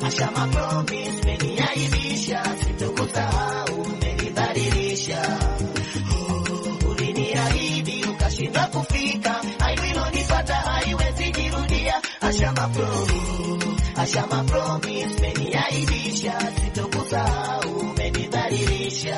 Ashama promise, umeniaibisha, sitokusahau, umenidhalilisha. Oh, uliniahidi ukashindwa kufika, aibu ilonipata haiwezi jirudia. Ashama promise, Ashama promise, umeniaibisha, sitokusahau, umenidhalilisha.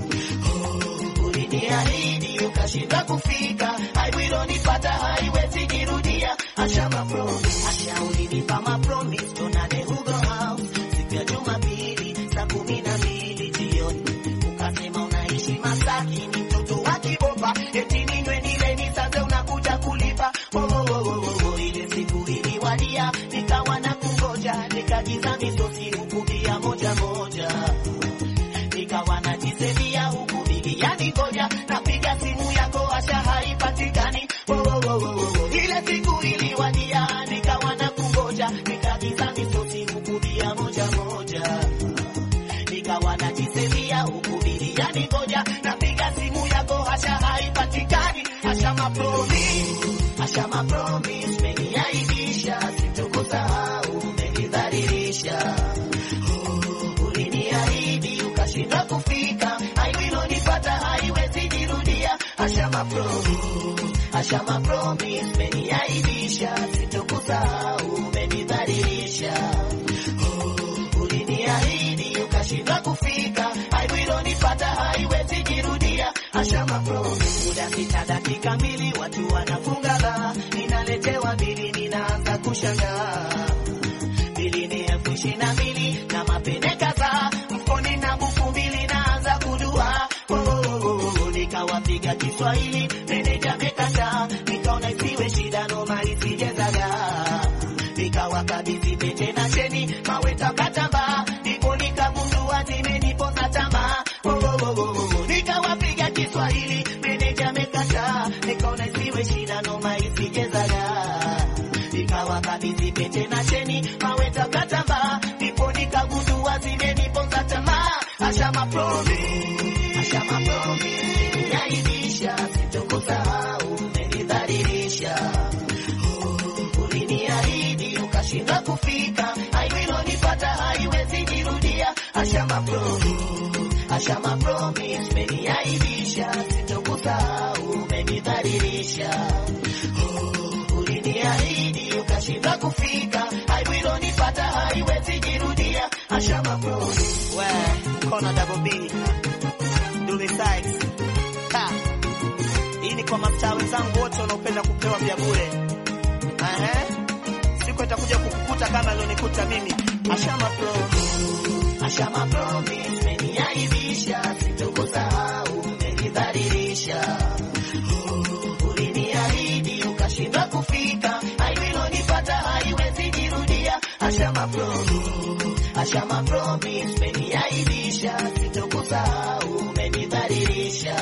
Oh, uliniahidi ukashindwa kufika, aibu ilonipata haiwezi jirudia. Ashama promise, Asha ulinipa ma promise, tuonane Hugo House siku ya Jumapili saa kumi na mbili jioni, ukasema unaishi Masaki, ni mtoto wa Kibopa, eti ninywe nile nisaze, unakuja kulipa. Oh, oh, oh, oh, oh, ile siku iliwadia, nikawa na kungoja, nikagiza misosi huku bia moja moja nikawa najisemia huku biliani ngoja, napiga simu yako Asha haipatikani. Oh, oh, oh, oh, oh. Ile siku iliwadia, nikawa na kungoja, nikagiza misosi huku bia moja moja, nikawa najisemia huku biliani ngoja, napiga simu yako Asha haipatikani. Asha mapromise, Asha mapromise, umeniaibisha, sitokusahau, umenidhalilisha uliniahidi ukashindwa kufika, aibu ilonipata haiwezi jirudia. Ashama promise, Ashama promise, umeniaibisha, sitokusahau, umenidhalilisha. Oh, uliniahidi ukashindwa kufika, aibu ilonipata haiwezi jirudia. Ashama promise, muda sita dakika mbili, watu wanafunga baa, ninaletewa bili, ninaanza kushangaa bili ni elfu ishirini na mbili na mapene kadhaa mfukoni na buku mbili naanza kudua. Oh, oh, oh, oh, nikawapiga Kiswahili meneja mekataa, nikaona isiwe shida noma isijezaga, nikawakabidhi pete na cheni maweta katamba, ndipo nikagundua zimeniponza tamaa. Oh, oh, oh, oh, oh, nikawapiga Kiswahili meneja mekataa, nikaona isiwe shida noma isijezaga nikawakabidhi pete na cheni maweta katamba, ndipo nikagundua zimeniponza tamaa. Ashama promise, Ashama promise, umeniaibisha, sitokusahau, umenidhalilisha. Oh, uliniahidi ukashindwa kufika, aibu ilonipata haiwezi jirudia. Ashama promise, Ashama promise, umeniaibisha, sitokusahau, umenidhalilisha. Oh, uliniahidi ukashindwa kufika, aibu ilonipata haiwezi jirudia. Ashama promise. We, kona double B. Dully Sykes. Ha. Hii ni kwa mastaa wenzangu wote wanaopenda kupewa vya bure. Ehe. Siku itakuja kukukuta kama ilionikuta mimi. Ashama promise. Ashama promise, umeniaibisha, sitokusahau, umenidhalilisha. Oh, uliniahidi ukashindwa kufika, aibu ilonipata haiwezi jirudia. Ashama promise, Ashama promise, umeniaibisha, sitokusahau, umenidhalilisha.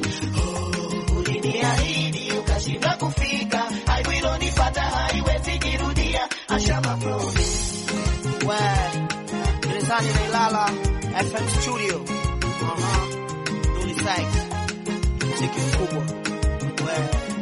Oh, uliniahidi ukashindwa kufika, aibu ilonipata haiwezi jirudia. Ashama promise. We, gerezani nailala FM studio. Aha. Dully Sykes. Mziki mkubwa. We.